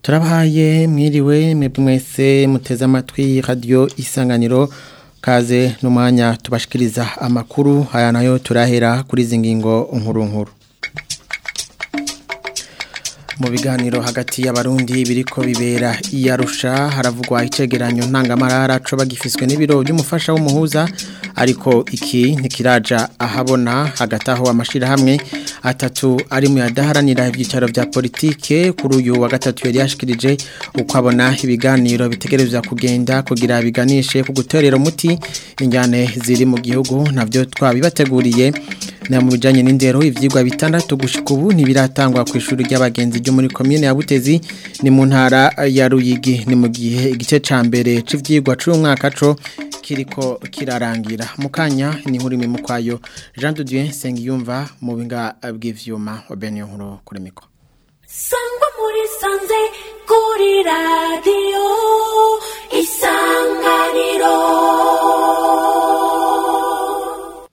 turabahaye mwiriwe mwebwe mwese muteze amatwi radio isanganiro kaze n'umwanya tubashikiriza amakuru aya nayo turahera kuri izi ngingo nkuru nkuru mu biganiro hagati y'abarundi biriko bibera iyarusha haravugwa icegeranyo ntangamarara co bagifiswe n'ibiro by'umufasha w'umuhuza ariko iki ntikiraja ahabona hagati aho amashirahamwe atatu ari mu yadaharanira ibyicaro vya politike kuri uyu wa gatatu yari yashikirije uko abona ibiganiro bitegerezwa kugenda kugira biganishe ku gutorera umuti injyane ziri mu gihugu navyo twabibateguriye na mu bijanye n'indero ivyigwa bitandatu gushika ubu ntibiratangwa ku ishuri ry'abagenzi ryo muri commune ya Butezi ni mu ntara ya Ruyigi ni mu gihe igice ca mbere c'ivyigwa c'uyu mwaka co kiriko kirarangira mukanya ni nkuru imwe mukwayo Jean de Dieu Sengiyumva mu binga bw'ivyuma Obenyo nkuru kuri mikro Sangwa muri sanze kuri radio isanganiro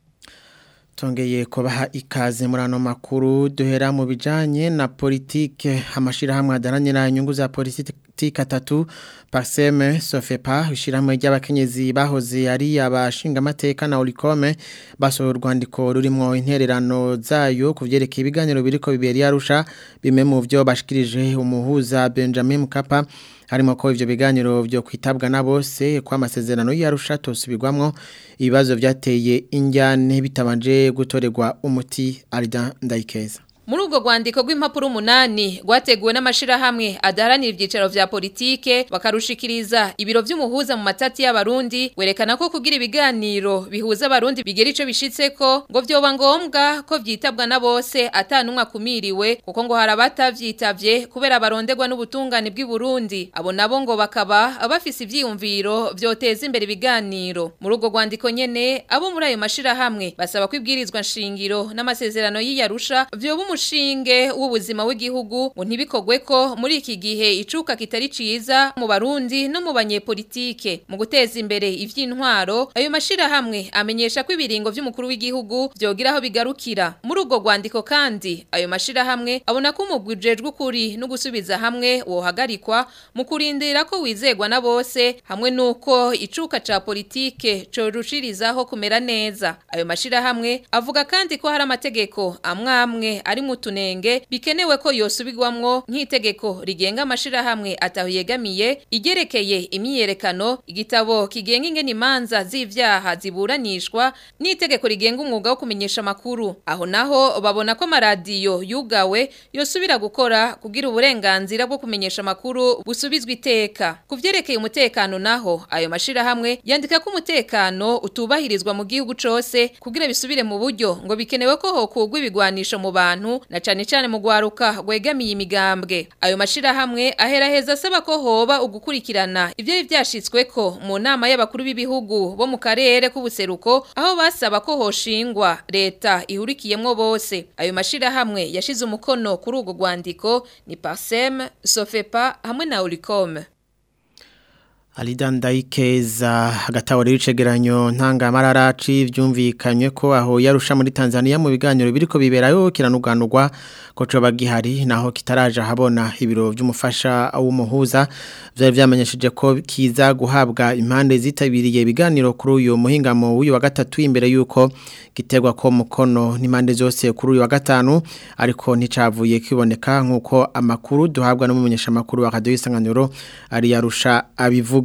Tongeye kubaha ikaze muri ano makuru duhera mu bijanye na politike amashirahamwe adaranira inyungu za politike atatu Parseme Sofepa ishirahamwe ry'abakenyezi bahoze ari abashinga amateka na Olikome basohoye urwandiko rurimo intererano zayo kuvyerekeye ibiganiro biriko bibera yarusha bimwe mu vyo bashikirije umuhuza Benjamin Mkapa harimo ko ivyo biganiro byo kwitabwa na bose kwa amasezerano yarusha tosubirwamwo ibibazo vyateye injyane bitabanje gutorerwa umuti Arida Ndayikeza Muri ubwo rwandiko rw'impapuro umunani rwateguwe n'amashirahamwe adaharanira ibyicaro vya politike bakarushikiriza ibiro vy'umuhuza mu matati y'abarundi werekana ko kugira ibiganiro bihuza abarundi bigera ico bishitseko ngo vyoba ngombwa ko vyitabwa na bose atanumwe akumiriwe kuko ngo hari abatavyitavye kubera baronderwa n'ubutungane bw'i Burundi abo nabo ngo bakaba bafise ivyiyumviro vyoteza imbere ibiganiro muri ubwo rwandiko nyene abo muri ayo mashirahamwe basaba ko ibwirizwa nshingiro n'amasezerano y'iyarusha vyoba umushinge w'ubuzima w'igihugu ngo ntibikogwe ko muri iki gihe icuka kitari ciza mu barundi no mu banyepolitike mu guteza imbere ivy'intwaro ayo mashirahamwe amenyesha ko ibiringo vy'umukuru w'igihugu vyogira aho bigarukira muri ubwo rwandiko kandi ayo mashirahamwe abona ko umugwi ujejwe ukuri no gusubiza hamwe wohagarikwa mu kurindira ko wizegwa na bose hamwe nuko icuka ca politike corushirizaho kumera neza ayo mashirahamwe avuga kandi ko hari amategeko amwamwe ari mu tunenge bikenewe ko yosubirwamwo nk'itegeko rigenga amashirahamwe ataho yegamiye igerekeye imyiyerekano igitabo kigenga ingene imanza z'ivyaha ziburanishwa n'itegeko rigenga umwuga wo kumenyesha amakuru aho naho babona ko amaradiyo yugawe yosubira gukora kugira uburenganzira bwo kumenyesha amakuru busubizwa iteka ku vyerekeye umutekano naho ayo mashirahamwe yandika ko umutekano utubahirizwa mu gihugu cose kugira bisubire mu buryo ngo bikenewe ko hokugwa ibigwanisho mu bantu na cane cane mu gwaruka gwegamiye imigambwe ayo mashirahamwe aheraheza asaba ko hoba ugukurikirana ivyo vyashitswe ko mu nama y'abakuru b'ibihugu bo mu karere k'ubuseruko aho basaba ko hoshingwa leta ihurikiyemwo bose ayo mashirahamwe yashize umukono kuri urwo rwandiko ni Parsem Sofepa hamwe na Olicom Alida Ndayikeza agatawari w'icegeranyo ntangamarara byumvikanywe ko aho yarusha muri Tanzania mu biganiro biriko biberayo kiranuganurwa ko coba gihari naho kitaraje habona ibiro by'umufasha w'umuhuza byari byamenyesheje ko kiza guhabwa impande zitabiriye ibiganiro kuri uyu muhingamo w'uyu wa gatatu imbere yuko giterwa ko mukono n'impande zose kuri uyu wa gatanu ariko nticavuye kiboneka nkuko amakuru duhabwa n'umumenyesha makuru wa Radio Isanganiro ari yarusha abivuga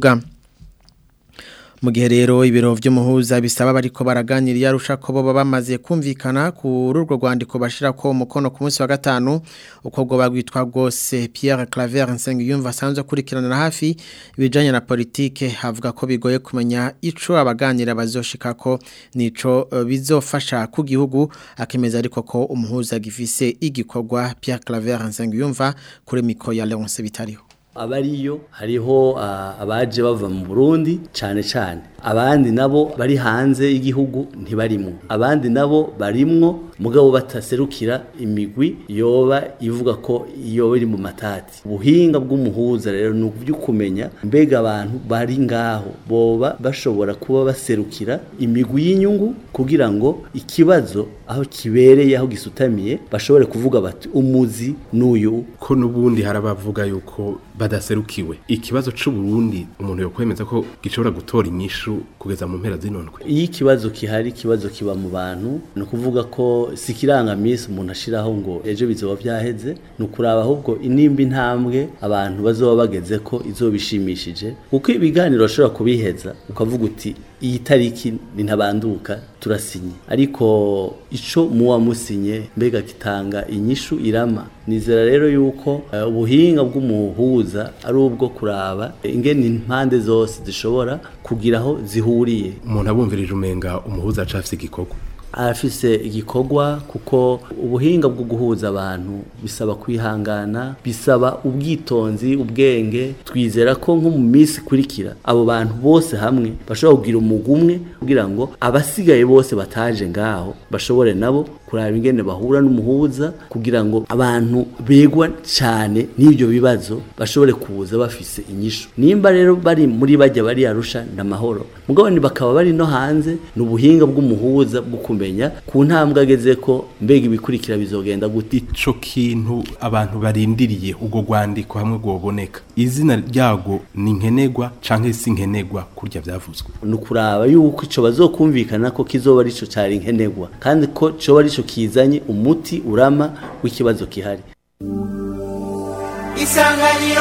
mu gihe rero ibiro by'umuhuza bisaba bariko baraganira yarusha ko bo bamaze kumvikana kuri urwo rwandiko bashira ko umukono ku munsi wa gatanu uko bwo bagwitwa bwose Pierre Claver Nsengiyumva asanzwe akurikirana hafi ibijanye na politike havuga ko bigoye kumenya ico abaganira bazoshika ko nico uh, bizofasha ku gihugu akemeza ariko ko umuhuza gifise igikorwa Pierre Claver Nsengiyumva kuri miko ya Leonce Bitariho abariyo hariho abaje bava mu Burundi cyane cyane abandi nabo bari hanze y'igihugu ntibarimwo abandi nabo barimwo mugabo bataserukira imigwi yoba ivuga ko iyo iri mu matati ubuhinga bw'umuhuza rero ni ubyo kumenya mbega abantu bari ngaho boba bashobora kuba baserukira imigwi y'inyungu kugira ngo ikibazo aho kibereye aho gisutamiye bashobore kuvuga bati umuzi n'uyu ko n'ubundi hari abavuga yuko badaserukiwe ikibazo c'uburundi umuntu yokwemeza ko gishobora gutora inyishu kugeza mu mpera z'inondwe iyo ikibazo kihari ikibazo kiba mu bantu ni ukuvuga ko si ikirangamisi umuntu ashiraho ngo ejo bizoba byaheze ni ukuraba ahubwo inimba intambwe abantu bazoba bageze ko izobishimishije kuko ibiganiro bashobora kubiheza ukavuga uti iyi tariki ni ntabanduka turasinye ariko ico muwa musinye mbega kitanga inyishu irama nizera rero yuko uh, ubuhinga bw'umuhuza ari ubwo kuraba ingene impande zose zishobora kugira aho zihuriye umuntu abumvirije umenga umuhuza acafise igikorwa arafise igikorwa kuko ubuhinga bwo guhuza abantu bisaba kwihangana bisaba ubwitonzi ubwenge twizera ko nko mu minsi ikurikira abo bantu bose hamwe bashobora kugira umugwi umwe kugira ngo abasigaye bose bataje ngaho bashobore nabo kuraba ingene bahura n'umuhuza kugira ngo abantu begwa cyane n'ibyo bibazo bashobore kuza bafise inyishu nimba rero bari muri bajya bari arusha n'amahoro mugabo bakaba bari no hanze ni ubuhinga bw'umuhuza bwo kumenya ku ntambwe ageze ko mbega ibikurikira bizogenda gute ico kintu abantu barindiriye ubwo rwandiko hamwe rwoboneka izina ryago ni nkenegwa canke si nkenegwa kurya vyavuzwe ni ukuraba yuko ico bazokumvikana ko kizoba arico cari nkenegwa kandi ko coba arico kizanye umuti urama w'ikibazo kihari isanganiro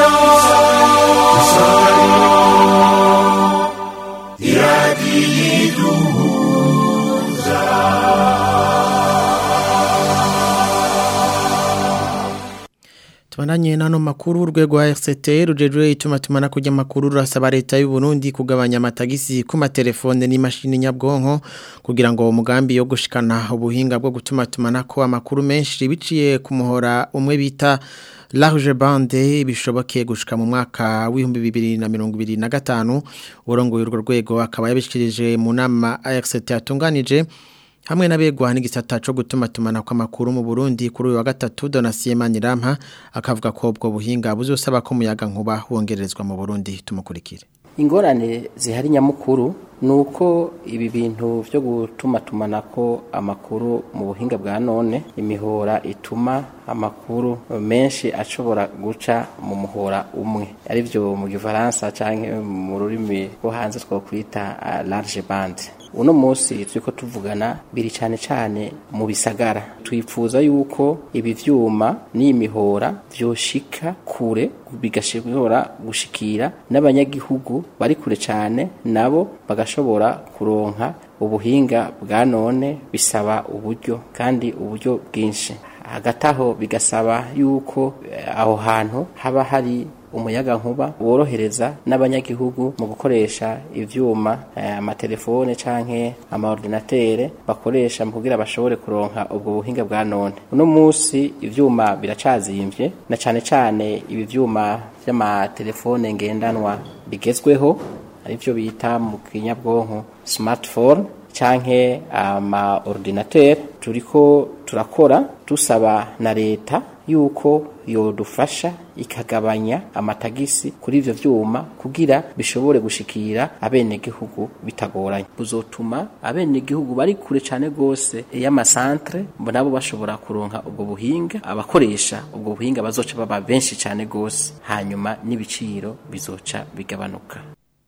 Tubananye nano makuru urwego rwa RCT rujejwe ituma tumana kujya makuru rurasaba leta y'u Burundi kugabanya amatagisi ku matelefone n'imashini nyabwonko kugira ngo umugambi yo gushikana ubuhinga bwo gutuma tumana ko amakuru menshi biciye ku muhora umwe bita large bande bishoboke gushika mu mwaka w'ibihumbi bibiri na mirongo ibiri na gatanu urongoye urwo rwego akaba yabishikirije mu nama RCT yatunganije hamwe n'abegwa n'igisata cyo gutuma tumana kw'amakuru mu Burundi kuri uyu wa gatatu Donatien Manirama akavuga ko ubwo buhinga buzosaba ko umuyaga nkuba wongerezwa mu Burundi tumukurikire ingorane zihari nyamukuru ni uko ibi bintu byo gutuma tumanako amakuru mu buhinga bwa none imihora ituma amakuru menshi ashobora guca mu muhora umwe ari byo mu gifaransa cyangwa mu rurimi rwo hanze twakwita large bande uno munsi turiko tuvugana biri cyane cyane mu bisagara twifuza yuko ibi vyuma n'imihora vyoshika kure bigashobora gushikira n'abanyagihugu bari kure cyane nabo bagashobora kuronka ubuhinga bwa none bisaba uburyo kandi uburyo bwinshi hagati aho bigasaba yuko aho hantu haba hari umuyaga nkuba worohereza n'abanyagihugu mu gukoresha ivyuma amatelefone eh, canke amaordinatere bakoresha mu kugira bashobore kuronka ubwo buhinga bwa none uno munsi ivyuma biracazimvye na cane cane ibi vyuma vy'amatelefone ngendanwa bigezweho arivyo bita mu kinyabwonko smartphone canke ama ordinateur turiko turakora tusaba na leta yuko yodufasha ikagabanya amatagisi kuri ivyo vyuma kugira bishobore gushikira abenegihugu bitagoranye buzotuma abenegihugu bari kure cane gose y'amasantre nabo bashobora kuronka ubwo buhinga abakoresha ubwo buhinga bazoca baba benshi cane gose hanyuma n'ibiciro bizoca bigabanuka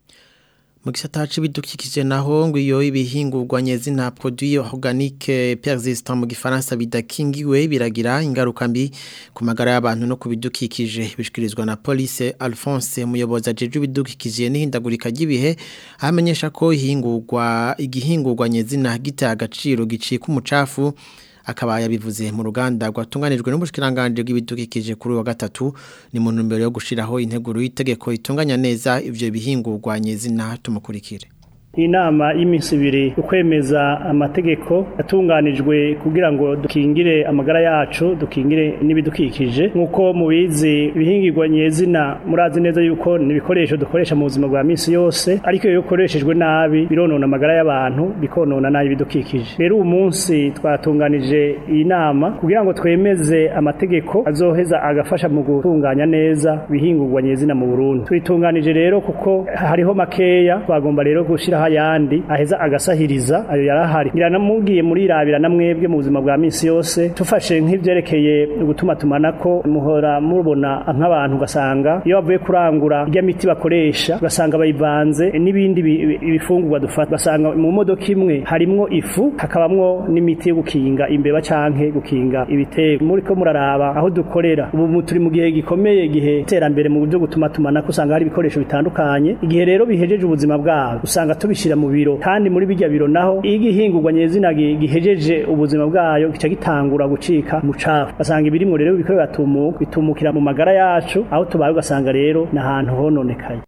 mu gisata c'ibidukikije naho ngo iyo ibihingurwa nyezina produit organique persistant mu gifaransa bidakingiwe biragira ingaruka mbi ku magara y'abantu no kubidukikije bishikirizwa na police Alphonse umuyobozi ajeje ibidukikije n'ihindagurika ry'ibihe amenyesha ko ihingurwa igihingurwa nyezina gita agaciro gicika umucafu akaba yabivuze mu ruganda rwatunganijwe n'ubushikiranganje bw'ibidukikije kuri wa gatatu ni mu ntumbero yo gushiraho integuro y'itegeko itunganya neza ivyo bihingurwa nyezina tumukurikire inama y'iminsi ibiri ukwemeza amategeko yatunganijwe kugira ngo dukingire amagara yacu dukingire n'ibidukikije nk'uko mubizi ibihingirwa nyezina murazi neza yuko ni ibikoresho dukoresha mu buzima bwa minsi yose ariko iyo bikoreshejwe nabi bironona amagara y'abantu bikonona nabi ibidukikije rero uyu munsi twatunganije iyi nama kugira ngo twemeze amategeko azoheza agafasha mu gutunganya neza ibihingirwa nyezina mu Burundi tubitunganije rero kuko hariho makeya twagomba rero gushiraho ayandi aheza agasahiriza ayo yarahari ngiranamubwiye muri irabira na mwebwe mu buzima bwa minsi yose tufashe nk'ivyerekeye gutuma tumanako muhora mubona nk'abantu ugasanga iyo bavuye kurangura irya miti bakoresha ugasanga bayivanze n'ibindi ibifungurwa dufata ugasanga mu modoka imwe harimwo ifu hakabamwo n'imiti yo gukinga imbeba canke gukinga ibitego muriko muraraba aho dukorera ubu turi mu gihe gikomeye gihe iterambere mu buryo gutuma tumanako usanga hari ibikoresho bitandukanye igihe rero bihejeje ubuzima bwabo usanga tubishira mu biro kandi muri bijya biro naho igihingurwa nyezina gihejeje ubuzima bwayo gica gitangura gucika mu cafu basanga ibirimwo rero biko bigatumuka bitumukira mu magara yacu aho tubaye ugasanga rero n'ahantu hononekaye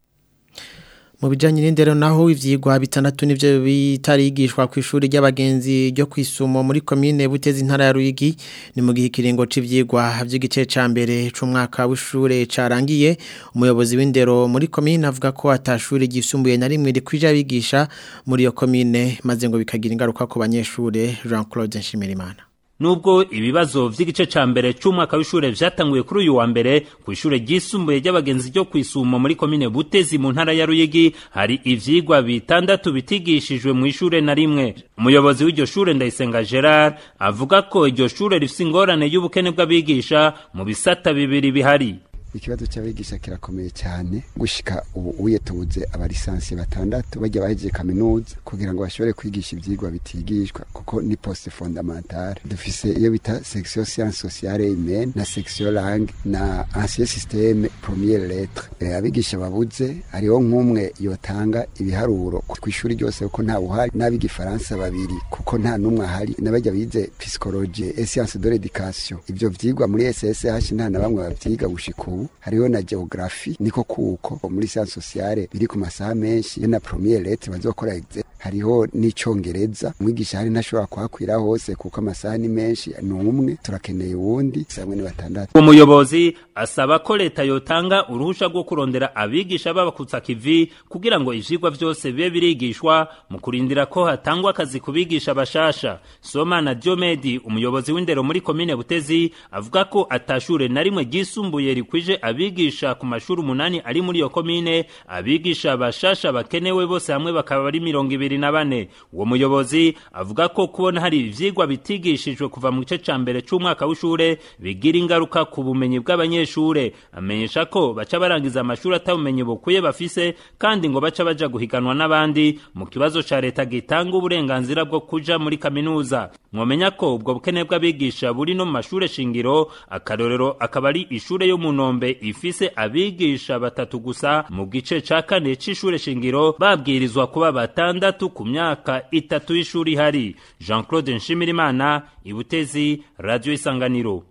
mu bijanye n'indero naho ivyigwa bitandatu nivyo bitarigishwa ku ishuri ry'abagenzi ryo kwisumo muri commune Butezi intara ya Ruyigi ni mu gihe kiringo c'ivyigwa vy'igice ca mbere c'umwaka w'ishure carangiye umuyobozi w'indero muri commune avuga ko atashuri gisumbuye na rimwe rikwije abigisha muri iyo commune maze ngo bikagira ingaruka ku banyeshure Jean-Claude Nshimirimana Nubwo ibibazo vy'igice ca mbere c'umwaka w'ishure vyatanguye kuri uyu wa mbere ku ishure ryisumbuye ry'abagenzi ryo kwisumo muri komine Butezi mu ntara ya Ruyigi hari ivyigwa bitandatu bitigishijwe mu ishure na rimwe umuyobozi w'iryo shure Ndayisenga Gerard avuga ko iryo shure rifise ingorane y'ubukene bw'abigisha mu bisata bibiri bihari ikibazo cy'abigisha kirakomeye cyane gushika ubu uyetubuze abalisansi batandatu bajya bahejeje kaminuza kugira ngo bashobore kwigisha ivyigwa bitigishwa kuko ni poste fondamentale dufise iyo bita section science sociale humaine na section langue na ancien système première lettre e, abigisha babuze hariho nk'umwe yotanga ibiharuro ku ishuri ryose kuko nta buhari n'abigifaransa babiri kuko nta n'umwe ahari n'abajya bize psychologie et science de l'éducation ivyo vyigwa muri SSH nta na bamwe bavyiga gushika ubu hariho na geography niko kuko muri science sociale biri ku masaha menshi yo na première lettre bazokora examen hariho n'icongereza umwigisha hari ntashobora kuhakwira hose kuko amasaha ni menshi ni umwe turakeneye uwundi samwe ni batandatu umuyobozi asaba ko leta yotanga uruhusha rwo kurondera abigisha b'abakutsa kivi kugira ngo ivyigwa vyose bibe birigishwa mu kurindira ko hatangwa akazi ku bigisha bashasha Somana Diomedi umuyobozi w'indero muri komine Butezi avuga ko atashure na rimwe ryisumbuye rikwije abigisha ku mashuri umunani ari muri iyo komine abigisha bashasha bakenewe bose hamwe bakaba ari mirongo ibiri na bane uwo muyobozi avuga ko kubona hari ivyigwa bitigishijwe kuva mu gice ca mbere c'umwaka w'ishure bigira ingaruka ku bumenyi bw'abanyeshure amenyesha ko baca barangiza amashuri atabumenyi bukwiye bafise kandi ngo baca baja guhiganwa n'abandi mu kibazo ca leta gitanga uburenganzira bwo kuja muri kaminuza mwomenya ko ubwo bukene bw'abigisha buri no mu mashure shingiro akarorero akaba ari ishure yo mu nombe ifise abigisha batatu gusa mu gice ca kane c'ishure shingiro babwirizwa kuba batandatu ku myaka itatu y'ishuri ihari jean claude nshimirimana ibutezi radio isanganiro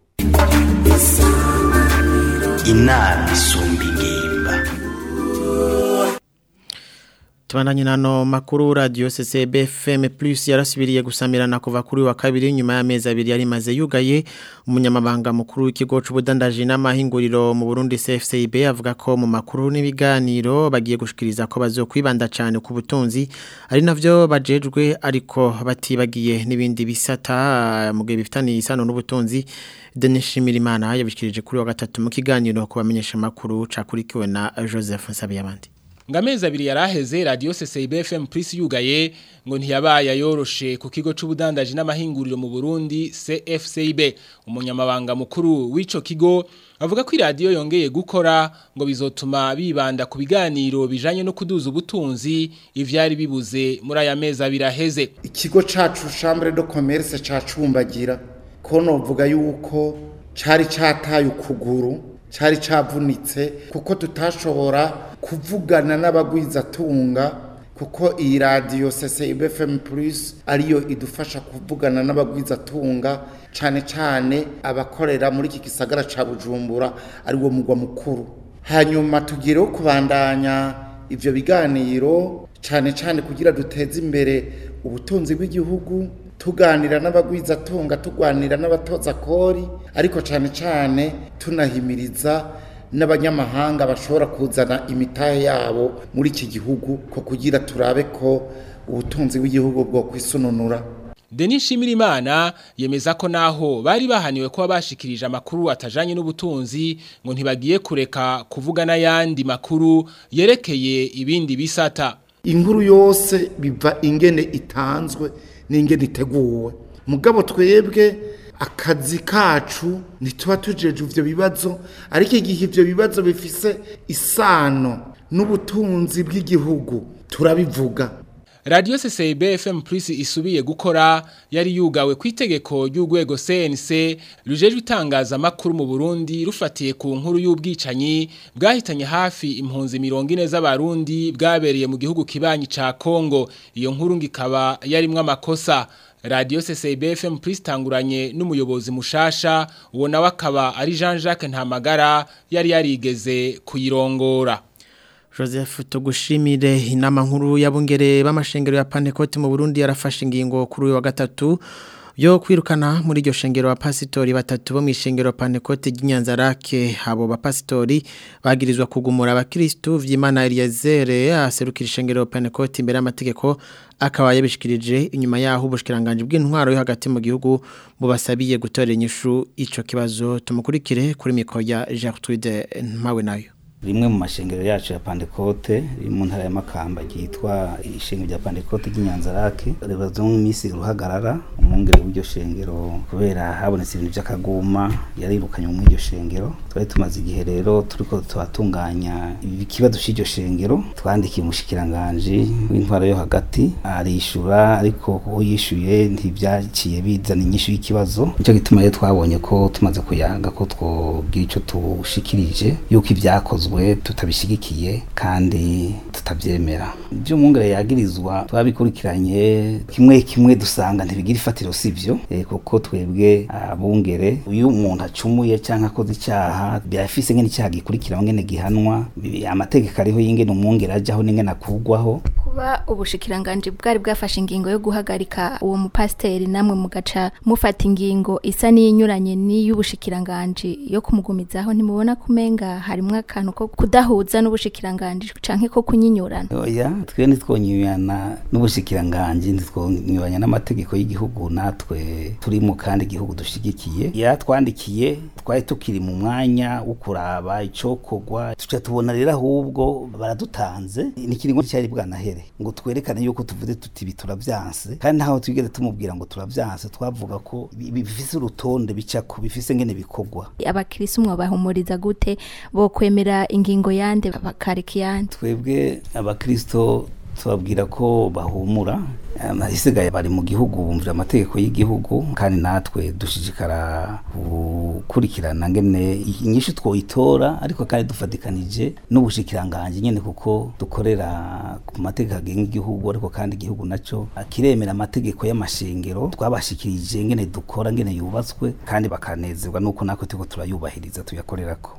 inama isumba ingimba Tubandanye nano makuru radio CCB FM Plus yarasubiriye gusamirana kuva kuri wa kabiri nyuma y'amezi abiri yari maze yugaye umunyamabanga mukuru w'ikigo c'ubudandaji n'amahinguriro mu Burundi CFCIB avuga ko mu makuru n'ibiganiro bagiye gushikiriza ko bazokwibanda cyane ku butunzi ari navyo bajejwe ariko batibagiye n'ibindi bisata mu gihe bifitaniye isano n'ubutunzi Denis Shimirimana yabishikirije kuri wa gatatu mu kiganiro kubamenyesha makuru cakurikiwe na Joseph Nsabiyabandi Ngamezi abiri yaraheze radio CCB FM Plus yugaye ngo ntiyabaye yoroshe ku kigo c'ubudandaji n'amahinguriro mu Burundi CFCB umunyamabanga mukuru w'ico kigo avuga ko radio yongeye gukora ngo bizotuma bibanda ku biganiro bijanye no kuduza ubutunzi ivyari bibuze muri aya mezi abiri aheze ikigo cacu chambre de commerce cacumbagira ko novuga yuko cari cataye ukuguru cari cavunitse kuko tutashobora kuvugana n'abagwizatunga kuko iyi radiyo CCIB FM Plus ariyo idufasha kuvugana n'abagwizatunga cane cane abakorera muri iki gisagara ca Bujumbura ari wo mugwa mukuru hanyuma tugireho kubandanya ivyo biganiro cyane cyane kugira duteze imbere ubutunzi bw'igihugu tuganira n'abagwizatunga tuganira n'abatoza kori ariko cyane cyane tunahimiriza n'abanyamahanga bashobora kuzana imitahe yabo muri iki gihugu ko kugira turabe ko ubutunzi bw'igihugu bwo kwisununura Denis Shimirimana yemeza ko naho bari bahaniwe kuba bashikirije amakuru atajanye n'ubutunzi ngo ntibagiye kureka kuvuga n'ayandi makuru yerekeye ibindi bisata inkuru yose biva ingene itanzwe n'ingene iteguwe mugabo twebwe akazi kacu ntituba tujeje ivyo bibazo ariko igihe ivyo bibazo bifise isano n'ubutunzi bw'igihugu turabivuga Radio CCB FM Plus isubiye gukora yari yugawe ku itegeko ry'urwego CNC rujejwe itangaza makuru mu Burundi rufatiye ku nkuru y'ubwicanyi bwahitanye hafi impunzi 40 z'abarundi bwabereye mu gihugu kibanyi ca Kongo iyo nkuru ngikaba yarimwe amakosa Radio CCB FM Plus tanguranye n'umuyobozi mushasha uwo nawe akaba ari Jean-Jacques Ntamagara yari yarigeze kuyirongora Joseph tugushimire inama nkuru y'abungere b'amashengero ya Pentecote mu Burundi yarafashe ingingo kuri uyu wa gatatu yo kwirukana muri iryo shengero wa pasitori batatu bo mu ishengero Pentecote ry'Inyanzarake abo bapasitori bagirizwa kugumura abakristo vy'Imana Eliezer aserukira ishengero Pentecote imbere y'amategeko akaba yabishikirije inyuma yaho ubushikiranganje bw'intwaro yo hagati mu gihugu bubasabiye gutorera inyishu ico kibazo tumukurikire kuri mikoro ya Gertrude Mpawe nayo rimwe mu mashengero yacu ya Pentecote riri mu ntara ya Makamba ryitwa ishengero rya Pentecote ry'Inyanzarake ribazo mu minsi ruhagarara umwungere w'iryo shengero kubera habonetse ibintu by'akaguma yarirukanye mu iryo shengero twari tumaze igihe rero turiko tubatunganya ikibazo cy'iryo shengero twandikiye umushikiranganje w'intwaro yo hagati arishura ariko kuko yishuye ntibyaciye bizana inyishu y'ikibazo nicyo gituma rero twabonye ko tumaze kuyaga ko twogira ico tushikirije yuko ibyakozwe tutabishigikiye kandi tutabyemera ibyo umwungere yagirizwa twabikurikiranye kimwe kimwe dusanga ntibigira ifatiro sivyo e, kuko twebwe abungere uyu umuntu acumuye cyangwa akoze icyaha byafise ngene icyaha gikurikira ngene gihanwa amategeko ariho y'ingene umwungere ajyaho n'ingene akugwaho kuba ubushikiranganje bwari bwafashe ingingo yo guhagarika uwo mupasiteri namwe mugaca mufata ingingo isa n'iyinyuranye n'iy'ubushikiranganje yo kumugumizaho ntimubona kumenga harimwo akantu ko kudahuza n'ubushikiranganje canke ko kunyinyurana oya twe ntitwonyurana n'ubushikiranganje ntitwonyuranya n'amategeko y'igihugu natwe turi mu kandi gihugu dushigikiye yatwandikiye twari tukiri mu mwanya wo kuraba icokogwa tuca tubona rero ahubwo baradutanze n'ikiringo cyari bwanahere ngo twerekane yuko tuvuze tuti ibi turavyanse kandi ntaho twigeze tumubwira ngo turavyanse twavuga ko bifise urutonde bicako bifise ngene bikogwa abakirisi umwe bahumuriza gute bo kwemera ingingo yande bakareka yande twebwe abakristo tubabwira ko bahumura isigaye bari mu gihugu bumvira amategeko y'igihugu kandi natwe dushishikara gukurikirana ngene inyishu twoyitora ariko kandi dufatikanije n'ubushikiranganje nyene kuko dukorera ku mategeko agenga igihugu ariko kandi igihugu naco akiremera amategeko y'amashengero twabashikirije ngene dukora ngene yubatswe kandi bakanezerwa nuko natwe turiko turayubahiriza tuyakorerako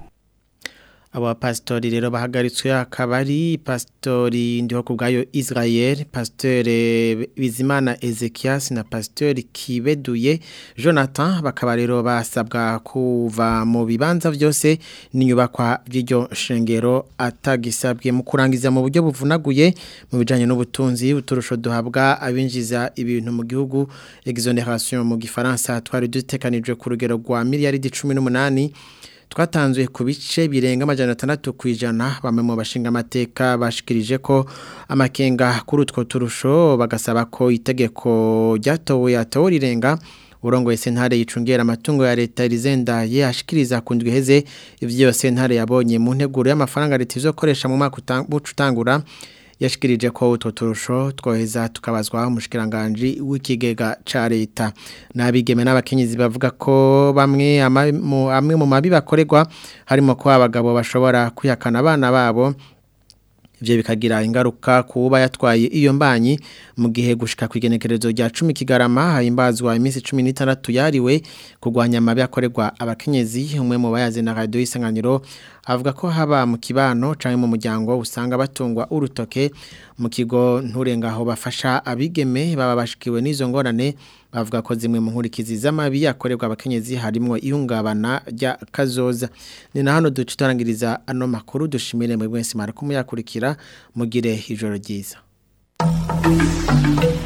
aba pastori rero bahagaritswe akaba ari pastori ndiho ku bwayo Israel pasteur Bizimana Ezekias na pasteur Kibeduye Jonathan bakaba rero basabwa kuva mu bibanza byose n'inyubakwa by'iryo shengero atagisabwe mu kurangiza mu buryo buvunaguye mu bijanye n'ubutunzi uturusho duhabwa abinjiza ibintu mu gihugu exoneration mu gifaransa twari dutekanijwe ku rugero rwa miliyaridi 18 twatanzwe ku bice birenga amajana atandatu ku ijana bamwe mu bashinga amateka bashikirije ko amakenga kuri utwo turusho bagasaba ko itegeko ryatowe yatowe rirenga urongoye sentare yicungera amatungo ya leta rizenda yashikiriza ku ndwi heze ivyo sentare yabonye mu nteguro y'amafaranga leta izokoresha mu mwaka utangura yashikirije ko utwo turusho twoheza tukabazwa umushikiranganje w'ikigega ca leta nabigeme n'abakenyezi bavuga ko bamwe amwe mu mabi bakorerwa harimo ko abagabo bashobora kwihakana abana babo ivyo bikagira ingaruka kuba yatwaye iyo mbanyi mu gihe gushika kwigenekerezo rya 10 kigarama hahimbazwa iminsi 16 yariwe kugwanya amabi akorerwa abakenyezi umwe mu bayaze na radio isanganiro avuga ko haba mu kibano canke mu muryango usanga batungwa urutoke mu kigo nturengaho bafasha abigeme baba bashikiwe n'izo ngorane bavuga ko zimwe mu nkurikizi z'amabi yakorerwa abakenyezi harimo ihungabana rya kazoza ni na hano duce turangiriza ano makuru dushimire muri mwese mwari kumuyakurikira mugire ijoro ryiza